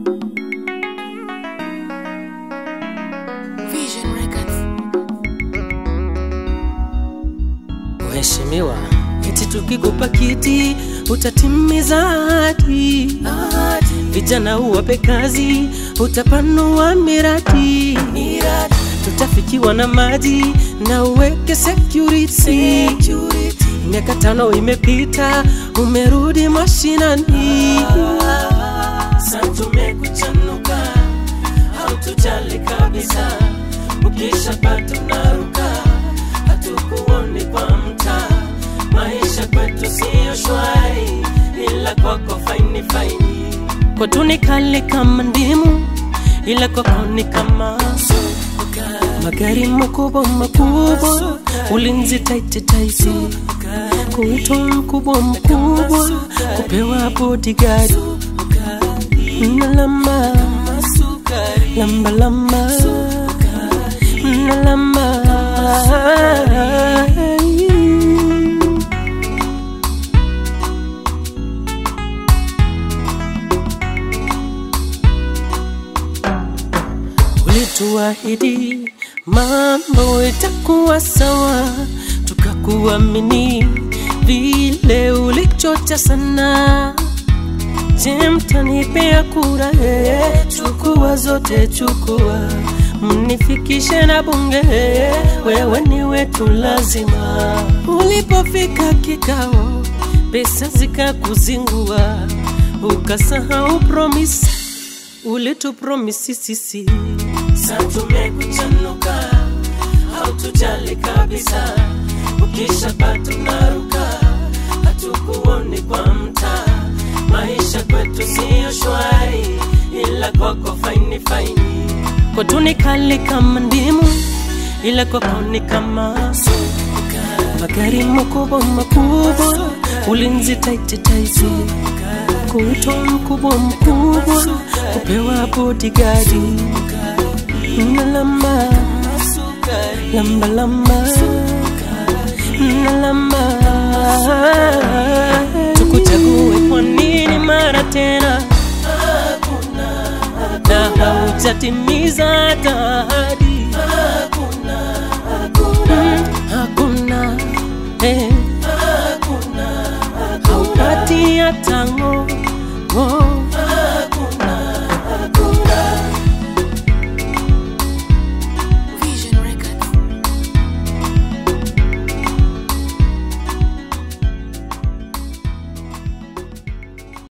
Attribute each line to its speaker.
Speaker 1: Vision Records.
Speaker 2: Mheshimiwa, eti tukikupa kiti utatimiza ahadi. Vijana uwape kazi, utapanua miradi. Tutafikiwa na maji na uweke security. Miaka tano imepita, umerudi mashinani. Sasa tumekuchanuka, hautujali kabisa. Ukishapata unaruka, hatukuoni kwa mtaa. Maisha kwetu siyo shwari, ila kwako faini faini. Kwetu ni kali kama ndimu, ila kwako ni kama magari makubwa makubwa, ulinzi taiti taiti, kuitwa mkubwa mkubwa, kupewa bodyguard na lamba lamba lamba na lamba ulituahidi mambo itakuwa sawa, tukakuamini vile ulichocha sana. Je, mtanipea kura? Eh, Chukua zote, chukua mnifikishe na bunge, eh, wewe ni wetu lazima. Ulipofika kikao, pesa zikakuzingua, ukasahau promise ulitupromisi sisi. Sasa tumekuchanuka, hautujali kabisa, ukishapata unaruka, hatukuoni kwa mtaa. Maisha kwetu siyo shwari, ila kwako faini faini. Kwetu ni kali kama ndimu, ila kwako ni kama magari makubwa makubwa, ulinzi taiti taiti, kuitwa mkubwa mkubwa, kupewa bodyguard na lamba lamba lamba na lamba tukuchague kwa nini mara tena na haujatimiza hata ahadi Mm, hakuna eh. haupati hata ngo ngo